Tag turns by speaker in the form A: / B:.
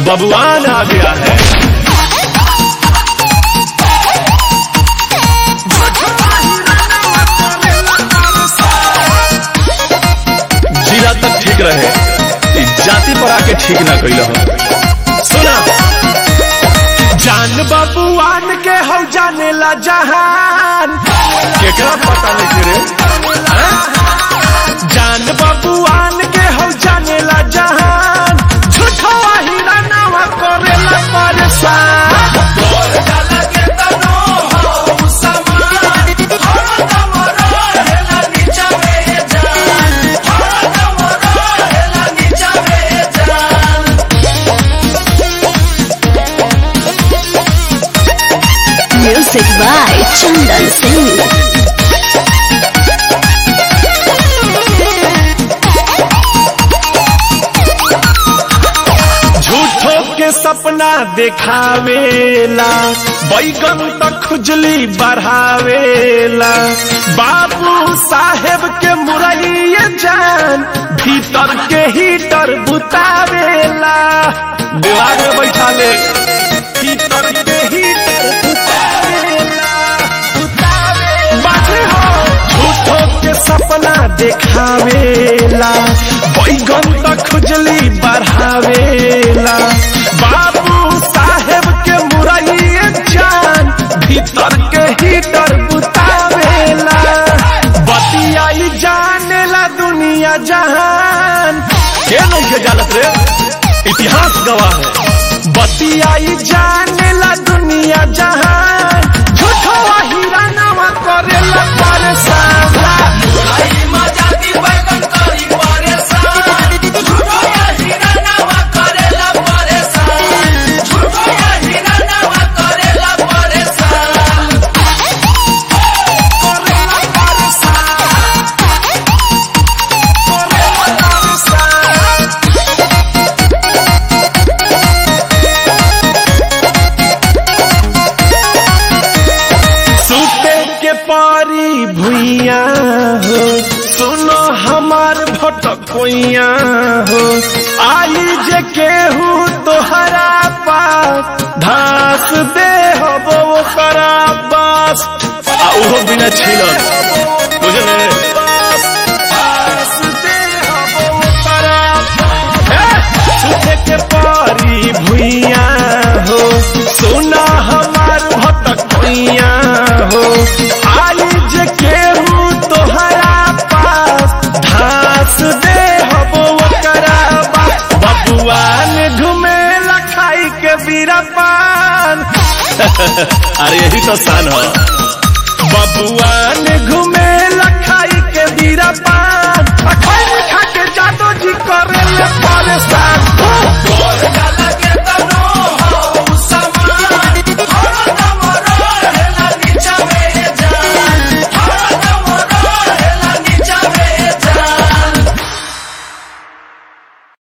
A: बबुआन आ गया है जिला तक ठीक रहे ई जाति पर आके ठीक ना कैल सुना
B: जान बबुआन के हम जाने ला जहान
A: केकरा पता नहीं रे
B: जान बबुआन के हम जाने ला जहान झूठो हीरा नावा करेला परेशान
C: Music by Chandan Singh.
B: झूठो के सपना देखावेला बैगन तक खुजली बढ़ावेला बाबू साहेब के मुरैया जान भीतर के हीटर बुतावेला
A: दिमाग में बैठा ले
B: भीतर के हीटर बुतावेला बाजे हो झूठो के सपना देखावेला बैगन तक खुजली बढ़ावेला बाबू साहेब के मुरैया जान भीतर के हीटर बुतावेला बतियाई जानेला दुनिया जहान
A: के नहीं के जानत रे इतिहास गवाह है
B: बतियाई जानेला दुनिया जहान झूठो हीरा नवा करेला परेशान सुते के पारी भुइया हो सुनो हमार भटकोइया हो आई जे केहू तोहरा पास धास दे हो वो करा बास
A: आ उहो बिना छीलन बुझले
B: धास दे हो वो करा सुते के पारी भुइया हो सुना हमार भटकोइया हो आई जे केहू तोहरा पास धास दे हो ओकरा बास बबुआन घुमेला खाई के बीरा पान
A: अरे यही तो शान है
B: बबुआन घुमेला खाई के बीरा पान आ खाई